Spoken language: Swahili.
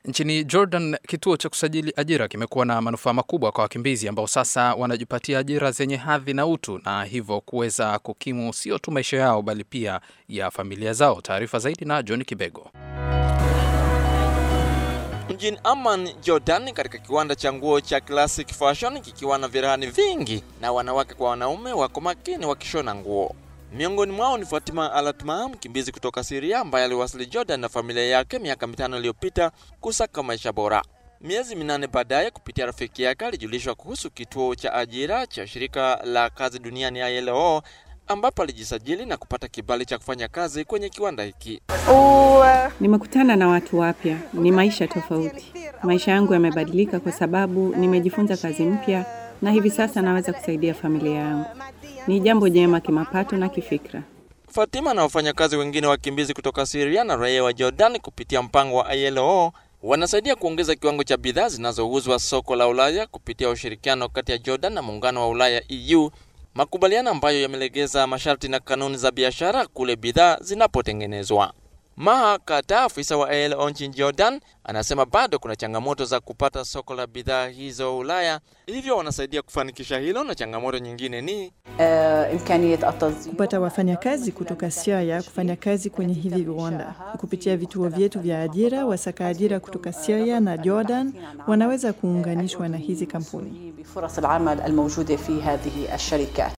Nchini Jordan, kituo cha kusajili ajira kimekuwa na manufaa makubwa kwa wakimbizi ambao sasa wanajipatia ajira zenye hadhi na utu na hivyo kuweza kukimu sio tu maisha yao bali pia ya familia zao. Taarifa zaidi na John Kibego. Mjini Amman, Jordan, katika kiwanda cha nguo cha Classic Fashion kikiwa na virahani vingi na wanawake kwa wanaume wako makini wakishona nguo. Miongoni mwao ni Fatima Alatma, mkimbizi kutoka Syria ambaye aliwasili Jordan na familia yake miaka mitano iliyopita kusaka maisha bora. Miezi minane baadaye, kupitia rafiki yake alijulishwa kuhusu kituo cha ajira cha shirika la kazi duniani ILO, ambapo alijisajili na kupata kibali cha kufanya kazi kwenye kiwanda hiki. Nimekutana na watu wapya, ni maisha tofauti. Maisha yangu yamebadilika kwa sababu nimejifunza kazi mpya na hivi sasa naweza kusaidia familia yangu. Ni jambo jema kimapato na kifikra. Fatima na wafanyakazi wengine wakimbizi kutoka Syria na raia wa Jordan kupitia mpango wa ILO wanasaidia kuongeza kiwango cha bidhaa zinazouzwa soko la Ulaya kupitia ushirikiano kati ya Jordan na muungano wa Ulaya EU, makubaliano ambayo yamelegeza masharti na kanuni za biashara kule bidhaa zinapotengenezwa. Maha Kata, afisa wa ILO nchini Jordan, anasema bado kuna changamoto za kupata soko la bidhaa hizo Ulaya, hivyo wanasaidia kufanikisha hilo, na changamoto nyingine ni kupata wafanyakazi kutoka Syria kufanya kazi kwenye hivi viwanda. Kupitia vituo vyetu vya ajira, wasaka ajira kutoka Syria na Jordan wanaweza kuunganishwa na hizi kampuni.